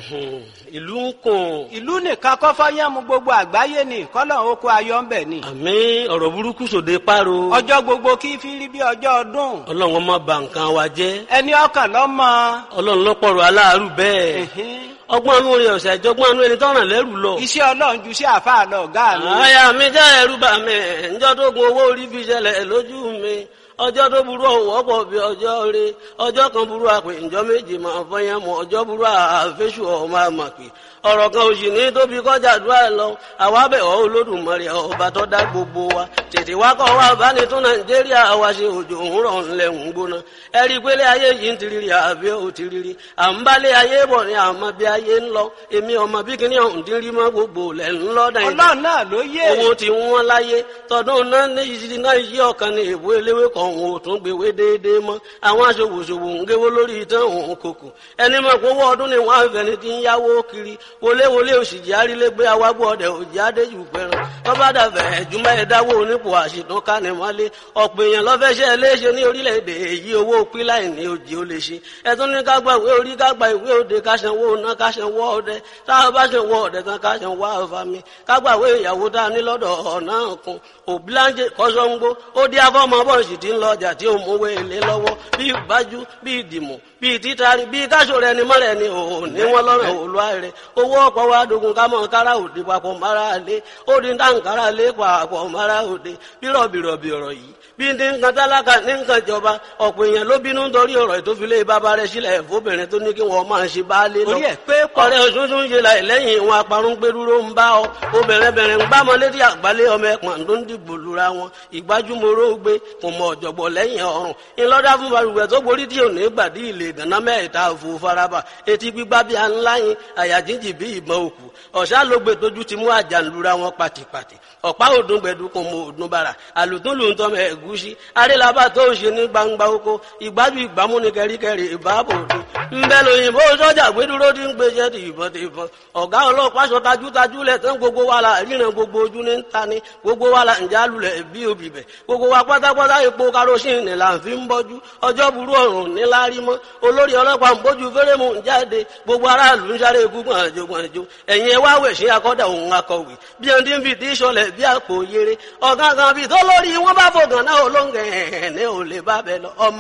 ìlú ń kùn. ìlú nìkan kọ́ fọ́yánmu gbogbo àgbáyé ni kọ́lọ̀ oko ayọ̀ ń bẹ̀ ni. àmì ọ̀rọ̀ burúkú sòde páro. ọjọ́ gbogbo kí fi rí bí ọjọ́ ọdún. ọlọ́run ọmọ bà nǹkan wa jẹ́. ẹni ọkàn lọ́mọ. ọlọ́run lọ́pọ̀rọ̀ aláàárù bẹ́ẹ̀. ọgbọ́n anú rẹ̀ ọ̀sẹ̀ àjọgbọ́n anú ẹni tọ́ràn lẹ́rù lọ. iṣẹ́ ọlọ́run ju sí àfáà lọ ọ̀gá mi. àyà mi jẹ́ ẹ̀rù bà mí ǹjọ́ tó gun owó orí fi ṣẹlẹ̀ lójú mi ọjọ́ tó burú ọ̀wọ́ pọ̀ bí ọjọ́ rẹ ọjọ́ kan burú àpè ǹjọ́ méjì máa fọyín mọ́ ọjọ́ burú àfẹ́sù ọmọ àmàpè ọ̀rọ̀ kan òsì ní tóbi kọjá àdúrà lọ àwa bẹ̀ ọ́ olódùmarè ọba tó dá gbogbo wa tètè wá kọ́ wa bá ní tún nàìjíríà wa ṣe òjò òun rọ̀ ńlẹ̀ ń gbóná ẹ rí i pé lé ayé yìí ń tiriri àbí ò tiriri à ń bá lé ayé bọ̀ ní àmọ́ bí ayé ń lọ èmi ọmọ bí kíní ọ̀hún ti rí mọ́ gbogbo lẹ̀ ń lọ dáìdá ọlọ́run náà ló yé. owó ti wọ́n láyé tọdún náà ní ìṣirí náà yí ọ̀kan ní èbó eléwé kan òun ò tún gbéwé déédéé mọ́ àwọn aṣòwòṣòwò ń géwó lórí ìtàn òun kòkò ẹni mọ̀ pé owó ọdún ni wọ́n á fẹ́ni tí ń yáwó kiri wọléwọlé òṣìjì arílégbé awágbó ọdẹ òjì adéjù pẹran tọ́ba dàbẹ̀ ẹ̀júmọ́ ẹ̀dáwó onípò àṣìtún kánimọ́lé ọ̀pọ̀ èèyàn lọ́fẹ́ṣẹ́ léṣe ní orílẹ̀-èdè èyí owó píláì ní òjì ó lè ṣe ẹ̀tún ní ká gba ìwé orí ká gba ìwé òde ká sanwó ná ká sanwó ọdẹ táwọn bá sanwó ọdẹ tán ká sanwó àfàmì ká gba ìwé ìyàwó tá a ní lọ́dọ̀ ọ̀nà kan òbíláńjẹ kọ́sọ́ngbó ó dí afọ́mọ bọ́ọ̀sì tí ń lọ ọjà tí ó mówó èlé lọ́wọ́ bí ìbájú bí ìdìmọ̀ bí títari bí káṣọ rẹ ni mọ́rẹ̀ ni òun ní wọ́n lọ́rọ̀ òlúwa rẹ̀ owó ọ̀pọ̀ wa dogun ká mọ̀ kára òde papọ̀ mara lé ó di dáǹkárá lé papọ̀ mara òde bí rọ̀bìrọ̀bì ọ̀rọ̀ yìí bí ní nǹkan tálákà ní nǹkan ìjọba ọ̀pọ̀ èèyàn ló bínú nítorí ọ̀rọ̀ ìtòfilé bàbá rẹ̀ sílẹ̀ fóbìnrin tó ní kí wọ́n máa ṣe baálé lọ. orí ẹ̀ pé pọ̀. ọ̀rẹ́ òṣùṣù ń ṣe láì lẹ́yìn ìwọn aparun gbẹdúró ń bá ọ obìnrin bẹ̀rẹ̀ ń gbámọ létí àgbálẹ̀ ọmọ ẹ̀pọ̀n tó ń dìbò lura wọn ìgbájúmọ́rọ́ gbé kò mọ ọ̀jọ̀gbọ̀ lẹ́yìn ọ̀run ńlọ́dá fún balùwẹ̀ tó borí tí ò ní gbàdí ilé ìdáná mẹ́ta òfò faraba etí gbígbá bí a ńlá yín àyà jíjì bí ìbọn òkú ọ̀sá ló gbé tójú ti mú àjànlura wọn pàtìpàtì ọ̀pá òdùn gbẹ̀dú kò mọ òdùn bàrà àlùtún lù ń tọ́ mẹ́ ẹ̀gúsí arélabà tó ń ṣe ní gbangba oko ìgbájú ìgbámú ní kẹríkẹrí ìbáàbò òde ńbẹ lóyìnbó sọ́jà gbẹdúró ti ń gbéṣẹ́ ti ìbọn ti ìbọn ọ̀gá ọlọ́pàá sọ tajútajú lẹ̀ tán gbogbo wa la ríran gbogbo ojú ní ta ni gbogbo wa la ǹjẹ́ alulẹ̀ bí obì bẹ̀ gbogbo wa pátápátá epo karosín là ń fi ń bọ́jú ọjọ́ burú ọ̀run níláárí mọ́ olórí ọlọ́pàá ń bójú fẹ́rẹ́mù ń jáde gbogbo aráàlú ń sáré ikú gbọ̀nàjò gbọ̀nàjò ẹ̀yin ẹ wá wẹ̀ sí akọ́dà òun akọ̀wé bí ẹni tí ń fi tí sọlẹ̀ bí àpò yere ọ̀gángan bíi tó lórí wọn bá fògàn náà olóńgẹ̀ ẹ̀ ní ò lè bá bẹ lọ ọmọ